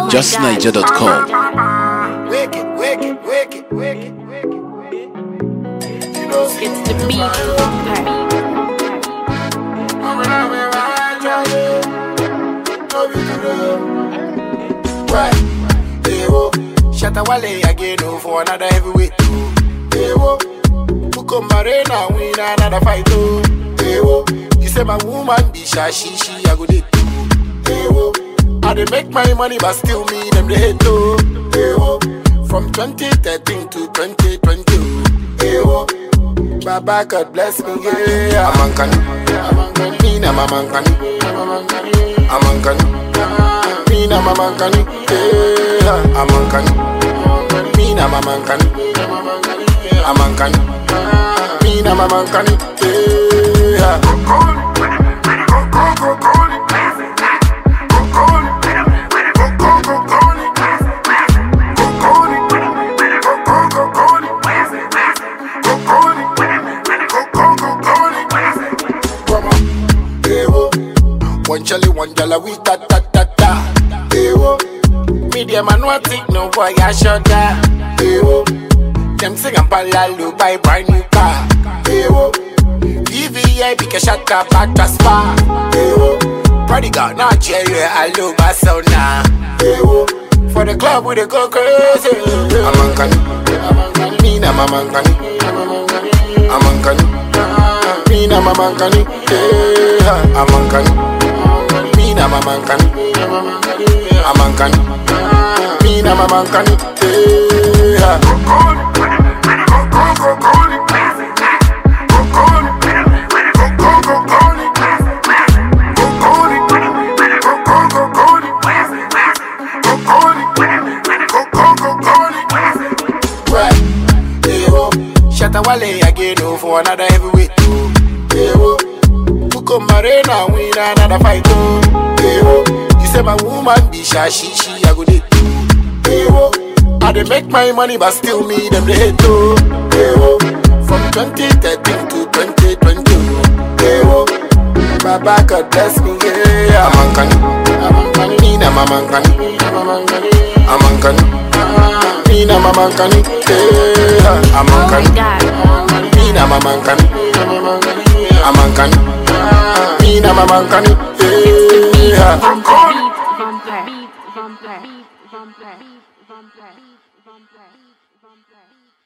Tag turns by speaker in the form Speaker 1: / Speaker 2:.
Speaker 1: JustNiger.com.
Speaker 2: Wicked, wicked, wicked, wicked, wicked. You know, see,
Speaker 3: It's the beat.
Speaker 2: Right. Hey, whoa. Shatawale again oh, for another heavyweight. oh. Hey, whoa. Buko Marina win another fight. Oh. Hey, whoa. You say my woman be shy, she, she, I go date too. Hey, whoa. I dey make my money, but still me, them they hate too. Hey, whoa. From 2013 to 2020. oh. Hey, whoa. Baba God bless me, yeah. I'm Ankani. I'm Ankani. Me na Mama Ankani. I'm Ankani. Me na Mama Ankani. Yeah. I'm Ankani. Me na Mama Ankani. I'm Ankani. Me na Mama Ankani. Yeah. Ewo, one jelly, one jala, we ta ta ta ta. Ewo, medium and what it, no boy, I shut that. Ewo, them sing and palalu buy brand new car. Ewo, VVA, because shut up back to spa. Ewo, prodigal, not cherry, I love my son now. Ewo, for the club, we dey go crazy. I'm Ankani, me na Mama Ankani. I'm Ankani. Me na mama nkani, eh, I'm Ankani. Me na mama nkani, I'm Ankani. Me na mama nkani, eh. Right. Ewo, Shatawale again oh, for another heavyweight. oh. Ewo, Buko Marina win another fight. Oh. Ewo, you say my woman be shy, she, she, I go date too. Ewo, I dey make my money, but still me, them they hate too. Ewo, from 2013 to 2020. Ewo, Baba God bless me, yeah. I'm Ankani, I'm Ankani, me na Mama Ankani, I'm Ankani. Me na Mama Ankani, yeah. I'm
Speaker 3: Oh my
Speaker 2: Ankani.
Speaker 3: god.
Speaker 2: Me na mama nkani I'm Ankani Me na mama nkani yeah.
Speaker 3: Vampire. Vampire. Vampire. Vampire. Vampire. Vampire.